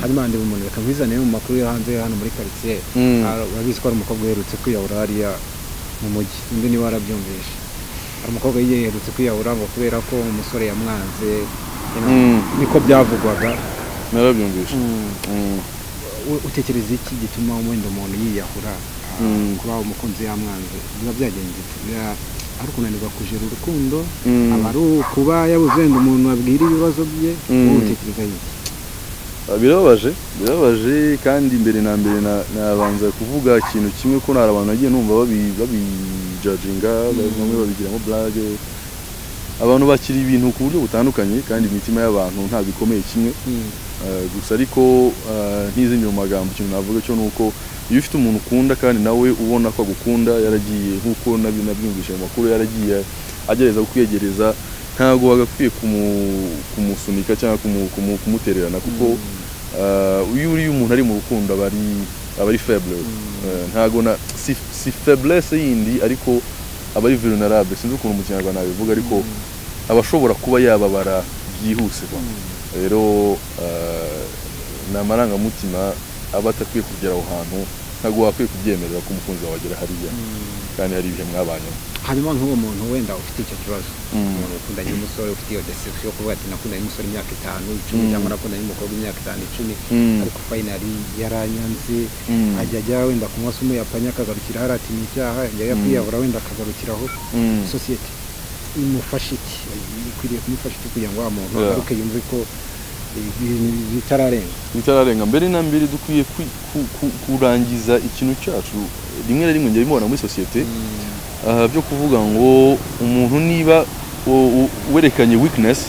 hanyuma handeba umuntu reka nkuzane mu makuru yo hanze hano muri karitsiye Mm. Ah, urabizi ko hari umukobwa uherutse kwiyahura hariya mu mujyi undi niba warabyumvishe hari umukobwa yiherutse kwiyahura ngo kubera ko umusore yamwanze you know, Mm. niko byavugwaga narabyumvishe Mm. U- utekereza iki gituma wenda umuntu yiyahura ah, Mm. kuba umukunzi yamwanze biba byagenze bite? Biba- ari ukunanirwa kujera urukundo Mm. aba ari ukuba yabuze wenda umuntu abwira ibibazo bye Mm. wowe utekereza iki Ah, birababaje birababaje kandi mbere na mbere na- nabanza kuvuga ikintu kimwe ko nari abantu nagiye numva babi- babijajinga bamwe babigiramo burage abantu bakira ibintu ku buryo butandukanye kandi imitima y'abantu ntabwo ikomeye kimwe Eh, gusa ariko eh, ntizindi mu magambo ikintu navuga cyo ni uko iyo ufite umuntu ukunda kandi nawe ubona ko agukunda yaragiye nk'uko nabi- nabyumvise mu makuru yaragiye agerageza kukwiyegereza ntabwo wagakwiye kumu- kumusunika cyangwa kumu- kumu- kumutererana kuko eh, iyo uriye umuntu ari mu rukundo aba ari aba ari faible Eh, ntabwo na si, si faiblesse yindi ariko aba ari vulnerable sinzi ukuntu mu kinyarwanda nabivuga ariko aba ashobora kuba yababara byihuse kwa rero eh, ni amarangamutima aba atakwiye kugera aho hantu ntabwo wakwiye kubyemerera ko umukunzi wawe agera hariya kandi hari ibihe mwabanyemo hanyuma nk'uwo muntu wenda ufite icyo kibazo Mm. umuntu ukundanye n'umusore ufite iyo deception yo kuvuga ati nakundanye n'umusore imyaka itanu icumi Mm. cyangwa nakundanye n'umukobwa imyaka itanu icumi Mm. ariko finali yaranyanze Mm. ajya ajya wenda kunywa se umuyapanya akagarukira hariya ati ni icyaha ajya ajya kwiyahura wenda akagarukira aho Mm. sosiyete imufasha iki ikwiriye kumufasha iki kugira ngo wa muntu Yeah. agaruke yumve ko ibintu bitararenga bitararenga mbere na mbere dukwiye kwi- ku- ku- kurangiza ikintu cyacu rimwe na rimwe njya bimubona muri sosiyete ah, byo kuvuga ngo umuntu niba u- u- werekanye weakness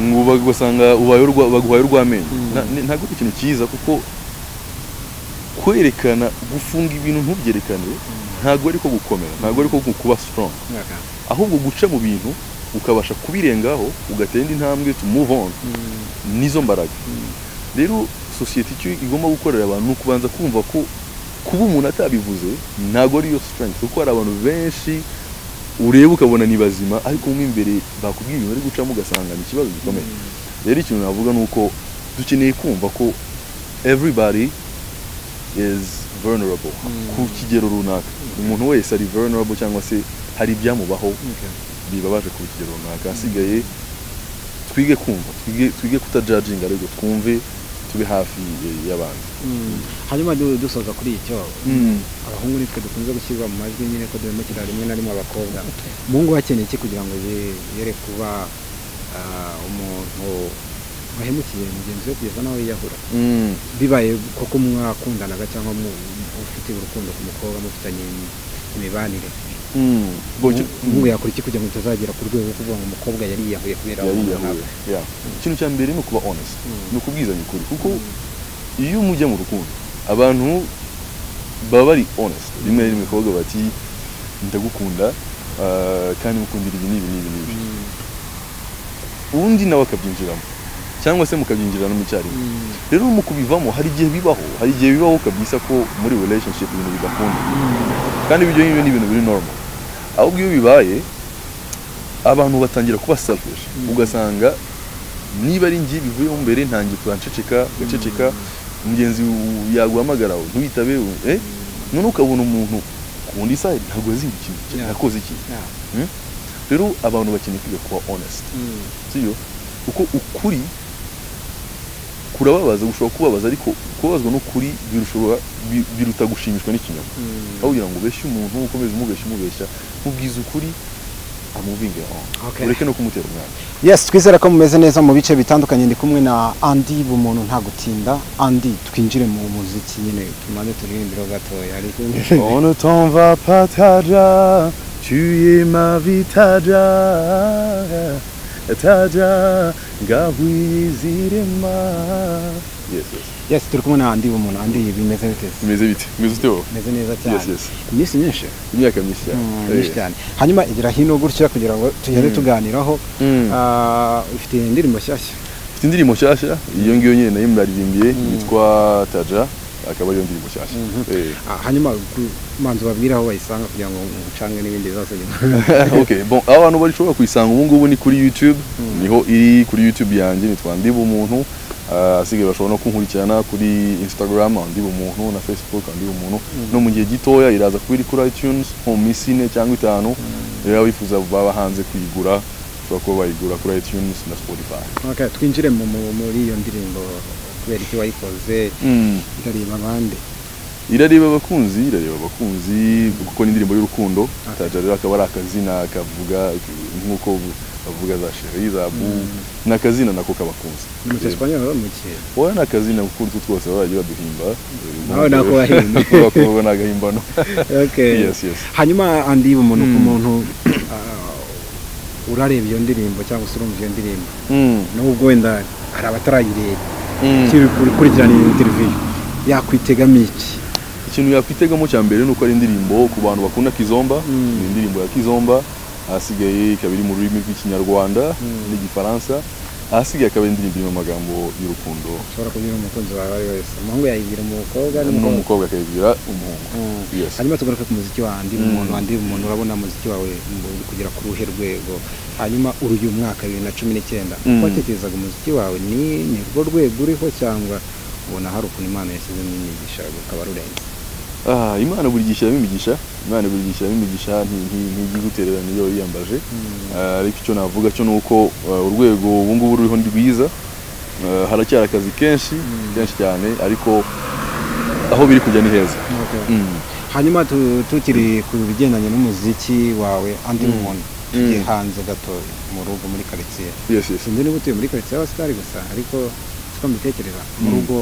ngo bag- ugasanga ubaye urwa- baguhaye urw'amenyo Mm. Na- ni- ntabwo ari ikintu cyiza kuko kwerekana gufunga ibintu ntubyerekane ntabwo ari ko gukomera ntabwo ari ko gu- kuba strong mwaka ahubwo guca mu bintu ukabasha kubirengaho ugatera indi ntambwe to move on nizo mbaraga rero sosiyete icyo igomba gukorera abantu ni ukubanza kumva ko kuba umuntu atabivuze ntabwo ariyo strength kuko hari abantu benshi ureba ukabona ni bazima ariko mo imbere bakubwira ibintu bari gucamo ugasanga ni ikibazo gikomeye rero ikintu navuga ni uko dukeneye kumva ko everybody is vulnerable ku kigero runaka umuntu wese ari vulnerable cyangwa se hari ibyamubaho Okay. bibabaje ku kigero runaka hasigaye twige kumva twige, twige kutajajinga ariko twumve tube hafi eh, y'abantu Mm. hanyuma du- dusoza kuri icyo Mm. abahungu nitwe dukunze gushyirwa mu majwi nyine ko duhemukira rimwe na rimwe abakobwa umuhungu we akeneye iki kugira ngo ye- yere kuba ah, umuntu wahemukiye mugenzi we kugeza nawe yiyahura Mm. bibaye koko mwakundanaga cyangwa mu- ufite urukundo ku mukobwa mufitanye imi- imibanire Mm. Ngo icyo- umuhungu yakora iki kugira ngo bitazagera ku rwego rwo kuvuga ngo umukobwa yari yiyahuye kubera yari umuntu yahuye runaka? Yeah. ikintu cya mbere ni ukuba honest Mm. ni ukubwizanya ukuri kuko iyo mujya mu rukundo abantu baba bari honest rimwe na rimwe kuvuga bati ndagukunda ah, kandi mukundira ibi n'ibi n'ibi n'ibi Mm. ubundi nawe akabyinjiramo cyangwa se mukabyinjirana mu cyarimwe Mm. rero mu kubivamo hari igihe bibaho hari igihe bibaho ukabyisa ko muri relationship ibintu bidakunda kandi ibyo ngibyo ni ibintu biri normal ahubwo iyo bibaye abantu batangira kuba selfish ugasanga niba ari njye bivuyemo mbere ntangiye kuransheceka gaceceka mugenzi w- yaguhamagara ntuyitabe we- eh none ukabona umuntu ku wundi side ntabwo yazinga ikintu Yeah. yakoze ikintu Yeah. Hmm? rero abantu bakeneye kwiga kuba honest Mm. sibyo kuko ukuri kurababaza gushobora kubabaza ariko kubabazwa n'ukuri birushobora bi- biruta gushimishwa n'ikinyoma Mm. aho kugira ngo ubeshye umuntu ukomeze umubeshya umubeshya mubwiza ukuri amuvinge aho Okay. ureke no kumutera umwana yes twizere ko mumeze neza mu bice bitandukanye ndi kumwe na andi bumuntu nta gutinda andi twinjire mu muziki nyine tumaze turirimbiro gatoya ariko On ne t'en va pas Tadja, tu es ma vie Tadja, Tadja, gahwizirema. Yes, yes. yes turi kumwe na andi bumuntu andi bimeze bite Umeze bite? Umeze ute wowe? bimeze neza cyane Yes, yes. iminsi myinshi Imyaka myinshi cyane. Mm, Eh. myinshi cyane hanyuma igira hino gutya kugira ngo tugende tuganiraho Mm. Ah, ufite indirimbo nshyashya Mfite indirimbo nshyashya, iyo ngiyo nyine nayo muraririmiye, yitwa Tadja, akaba ariyo ndirimbo nshyashya. Eh. Ah, hanyuma ku- manzi babwira aho bayisanga kugira ngo mucange n'ibindi bibazo ok bon aho abantu bashobora kuyisanga ubu ngubu ni kuri youtube niho iri kuri youtube yanjye nitwa ndiba umuntu Ah, asigaye bashobora no kunkurikirana kuri instagram andi umuntu na facebook andi umuntu no mu gihe gitoya iraza kuba iri kuri itunes nko mu minsi ine cyangwa itanu rero abifuza baba hanze kuyigura bashobora kuba bayigura kuri itunes na spotify Okay, twinjire mu- mu- muri iyo ndirimbo kubera iki wayikoze Mm. itareba abandi irareba abakunzi irareba abakunzi kuko ni indirimbo y'urukundo taja rero akaba ari akazina kavuga nk'uko bavuga za sheri za bu ni akazina nako k'abakunzi ni mu cyesipanyol mu kihe wowe ni akazina kuko utwo twose baragiye baduhimba Nawe nako wahimba. bakobwa ni agahimbano Okay. Yes, yes. hanyuma andi umuntu ku Mm. muntu ah, urareba iyo ndirimbo cyangwa se urumva iyo ndirimbo Mm, nubwo wenda hari abatarayireba mm. ukiri gukurikirana iyo interiviyu yakwitega iki ikintu yakwitegamo cya mbere ni uko ari indirimbo ku bantu bakunda kizomba Mm. ni indirimbo ya kizomba ahasigaye ikaba iri mu rurimi rw'ikinyarwanda Mm. n'igifaransa ahasigaye akaba ari indirimbo irimo amagambo y'urukundo ushobora kubwira umukunzi wawe ari wese umuhungu yayibwira umukobwa n'umukobwa n'umukobwa akayigira umuhungu Mm. Yes. hanyuma tugaruke ku muziki wa ndi Mm. umuntu wa ndi umuntu urabona umuziki wawe uri kugera ku ruhe rwego hanyuma uri uyu mwaka bibiri na cumi n'icyenda Mm. uko watekerezaga umuziki wawe ni ni rwo rwego uriho cyangwa ubona hari ukuntu imana yashyizemo imigisha rukaba rurenze ah, imana buri gihe ishyiramo imigisha imana buri gihe ishyiramo imigisha nti- nti- ntigigutererana iyo yiyambaje Ah, ariko icyo navuga cyo ni uko ah, urwego ubu ngubu ruriho ni rwiza Ah, haracyari akazi kenshi kenshi cyane ariko aho biri kujya ni heza Okay. Mm. hanyuma tu- tukiri ku bigendanye n'umuziki wawe andi Mm. umuntu Mm. tugiye hanze gato mu rugo muri karitsiye yes, yes. sinzi niba utuye muri karitsiye y'abasitari gusa ariko siko mbitekereza mu Mm. rugo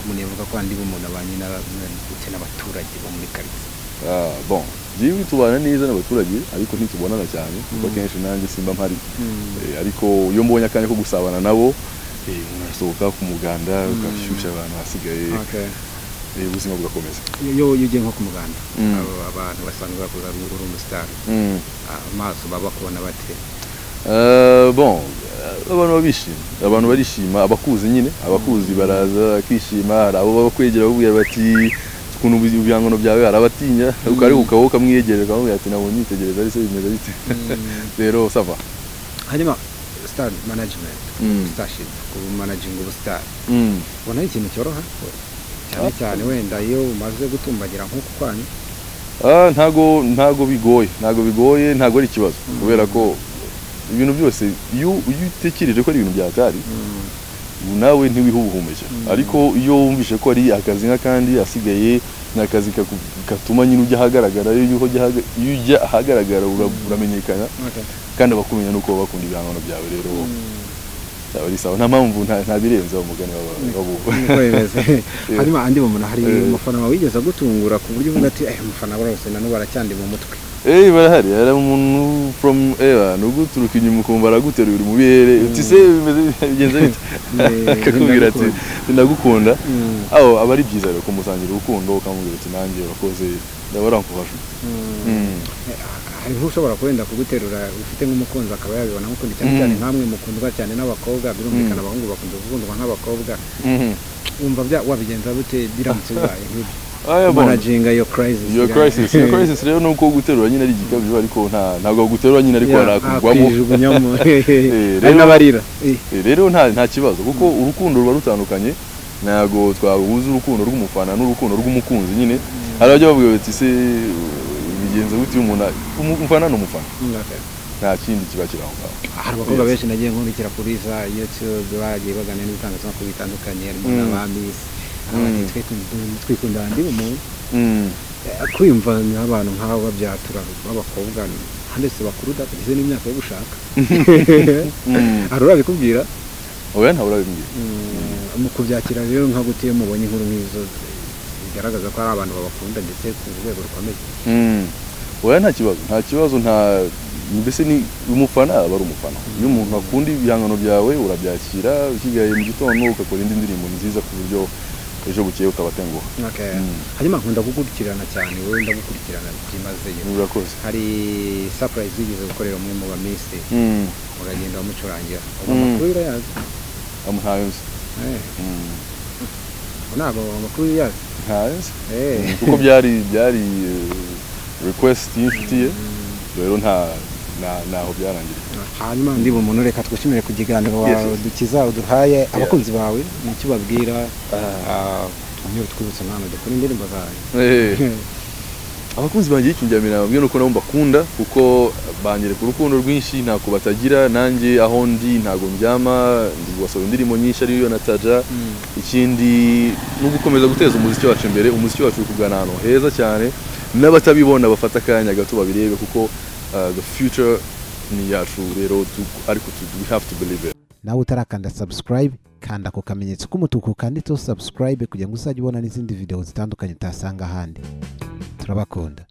umuntu yavuga ko andi umuntu abanye na- ndetse n'abaturage bo muri karitsiye Ah, bon jewe tubana neza n'abaturage ariko ntitubonana cyane kuko kenshi nanjye simba mpari Eh, ariko iyo mbonye akanya ko gusabana nabo eh, murasohoka ku muganda ugashyushya abantu hasigaye Okay. eh, ubuzima bugakomeza Iyo- iyo iyo ugiye nko ku muganda Mm. abo- abantu basanzwe bavuga ngo uri umusitari Ah, amaso baba bakubona bate Eh, bon eh, abantu babishima abantu barishima abakuzi nyine abakuzi baraza akishima hari abo babakwegera babwira bati ukuntu ubi- ibihangano byawe hari abatinya ukareka ukaba ukamwiyegerera ukamubwira ati nabonye unyitegereza ari se bimeze bite rero sava hanyuma star management Mm. starship kumanaginga ubusitari Mm. ubona ari ikintu cyoroha cyane cyane wenda iyo umaze gutumbagira nk'uku kwanyu Ah, ntago ntago bigoye ntago bigoye ntago ari ikibazo kubera ko ibintu byose iyo iyo utekereje ko ari ibintu byatari nawe ntiwiha ubuhumekero ariko iyo wumvishe ko ari akazi nk'akandi asigaye ni akazi kaku- gatuma nyine ujya ahagaragara iyo ujya uhaga- iyo ujya ahagaragara ura- uramenyekana kandi abakumenya nuko baba bakunda ibihangano byawe rero byaba ari sawa nta mpamvu nta nta birenze wa mugani waba- wabuwe niko bimeze hanyuma andi mumuna hari Eh. umufana wawe wigeze agutungura ku buryo uvuga ati eh umufana warose nanubu aracyandi mu mutwe Eh barahari hari umuntu from era nuguturuka inyuma ukumva araguteruye uri mu birere uti se bimeze bigenze bite Eh, akakubwira ati ndagukunda Mm. aho aba ari byiza rero kumusangira urukundo ukamubwira ati nanjye urakoze ndabara nkufasha Eh, hari nk'ushobora kuwenda kuguterura ufite nk'umukunzi akaba yabibona nk'ukundi cyane cyane nkamwe mukundwa cyane n'abakobwa birumvikana abahungu bakunda gukundwa nk'abakobwa wumva bya- wabigenza gute biramutse bibaye nk'ibyo aya bona manajinga yo crisis iyo ya- crisis iyo crisis rero nuko guterura nyine ari igikabyo ariko nta ntabwo guterura nyine ariko Ya, harakugwamo akwijugunyamo rero- hari n'abarira Eh. Eh, rero nta nta kibazo kuko urukundo ruba rutandukanye ntabwo twahuza urukundo rw'umufana n'urukundo rw'umukunzi nyine hari abajya bavuga bati se uh, bigenza gute iyo umuntu a- umu- umufana ni umufana Okay. nta kindi kiba kiri aho ngaho hari abakobwa Yes. benshi nagiye nkurikira kuri za youtube bagiye baganira n'ibitangazamakuru bitandukanye harimo Mm. n'abamisi Mm. twikundana ndi umuntu Eh, kwiyumva nk'abantu nk'abo babyatura b'abakobwa handitse bakuru da tugeze n'imyaka yo gushaka hari urabikubwira oya ntawe urabimbwira mu kubyakira rero nka gute iyo mubonye inkuru nk'izo bigaragaza ko ari abantu babakunda ndetse ku rwego rukomeye Mm. oya nta kibazo nta kibazo nta mbese ni umufana aba ari umufana iyo umuntu akunda ibihangano byawe urabyakira ukigaye mu gitondo ugakora indi ndirimbo nziza ku buryo ejo bukeye utabatenguha Okay. Mm. hanyuma nkunda gukurikirana cyane wowe ndagukurikirana byimazeyo urakoze hari surprise wigeze gukorera umwe mu bamisi Mm. uragenda wamucurangira ubu Mm. amakuru urayazi ntayo nzi Eh, Mm. ubu ntabwo amakuru yazi ntayo nzi Eh. kuko byari byari eh, request y'inshuti ye rero nta na- naho byarangiriye hanyuma ndi bumuntu reka twishimire ku kiganiro Yes, wa- yes. dukiza uduhaye abakunzi bawe nicyo babwira niba twibutse nk'ahantu dukora indirimbo zawe Eh, abakunzi banjye y'ikinjyamira bamwe nuko nabo mbakunda kuko banyereka urukundo rwinshi ntako batagira nanjye aho ndi ntago mbyama ndi gusohora indirimbo nyinshi ariyo nataja ikindi ni ugukomeza guteza umuziki wacu imbere umuziki wacu uri kugana ahantu heza cyane n'abatabibona bafata akanya gato babirebe kuko uh, the future ni iyacu rero tu- ariko tu- we have to believe it nawe utarakanda subscribe kanda ku kamenyetso k'umutuku kanditseho subscribe kugira ngo uzajye ubona n'izindi video zitandukanye utasanga ahandi turabakunda